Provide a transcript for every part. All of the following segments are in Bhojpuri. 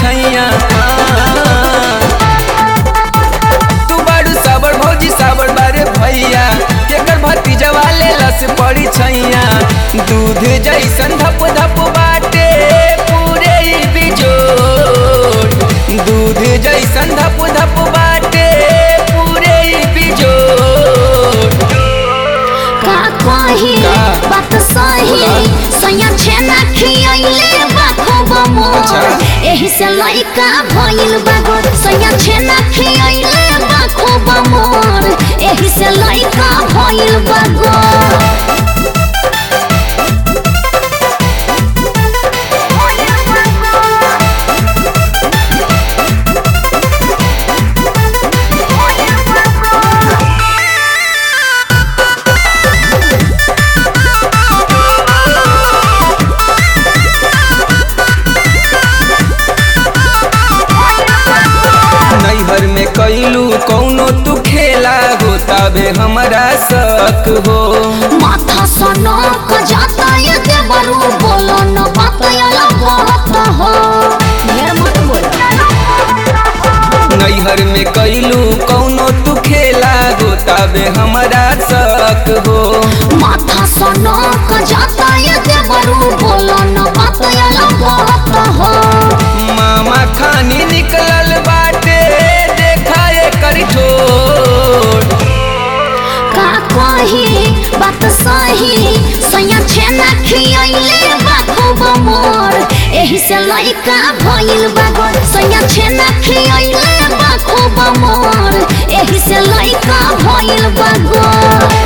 छैया तू बारू साबर भौजी साबर बारे भैया केकर भतीजा वाले लस पड़ी छैया दूध जैसन धप धप बाटे पूरे ही बिजोड़ दूध जैसन धप धप बाटे पूरे ही बिजोड़ का कही का? बात सही सैया छेना खियैले बा खूब मोर अच्छा। एही से लइका भइल बा गोर सैया छेना खियैले बा खूब मोर एही से लइका भइल बा गोर नैहर में कैलू कौनो तू खेला होता बे हमारा शक हो माथा सनो क जाता ये देवरू बोलो न बात यला बहुत हो ढेर मत बोलो नैहर में कैलू कौनो तू खेला होता बे हमारा शक हो माथा सनो क जाता ये देवरू बोलो न बात यला बहुत हो मामा खानी निकलल बाटे देखा एकर ठोर का कही बात सही सैया छेना खियैले बा खूब मोर एही से लइका भइल बा गोर सैया छेना खियैले बा खूब मोर एही से लइका भइल बा गोर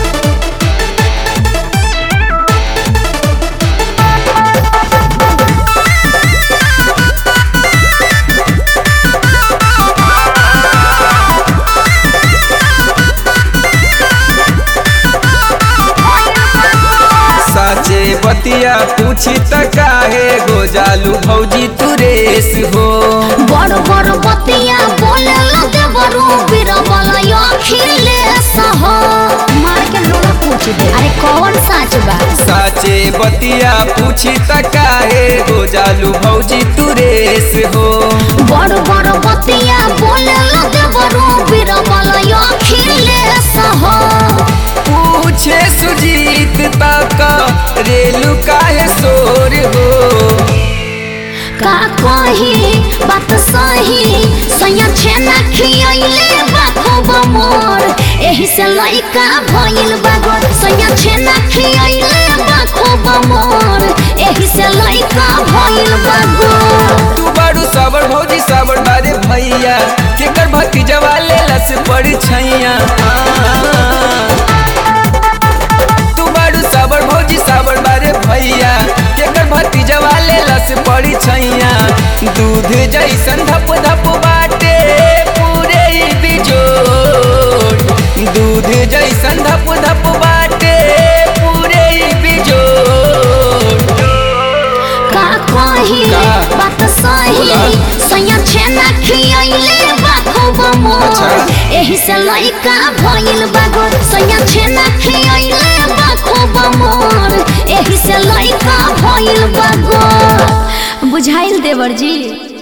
साचे बतिया पूछी त काहे गो जालू भौजी तू रेस हो बड़ बड़ बतिया बोले लगे बरू बीरबल अखिले सह मार के लोला पूछ दे अरे कौन सच बा साचे बतिया पूछी त काहे गो जालू भौजी तू रेस हो बड़ बड़ बतिया बोले लगे बरू बीरबल अखिले सह पूछे सुजीत तक रेलू काहे शोर हो का कही बात सही सैया छेना खियैले बा खूब मोर एही से लइका भइल बा गोर सैया छेना खियैले बा खूब मोर एही से लइका भइल बा गोर तू बारू साबर भौजी साबर बारे भैया केकर भतीजा वाले लस पड़ी छैया तू बारू साबर भौजी साबर बारे भैया केकर भतीजा वाले लस पड़ी छैया दूध जैसन धप धप बाटे पूरे ही बिजोड़ दूध जैसन धप धप बाटे पूरे ही बिजोड़ का कही का? बात सही बोला। सैया छेना खियैले बा खूब मोर अच्छा। एही से लइका भइल बा गोर सैया छेना खियैले बा खूब मोर एही से लइका भइल बा गोर बुझाइल देवर जी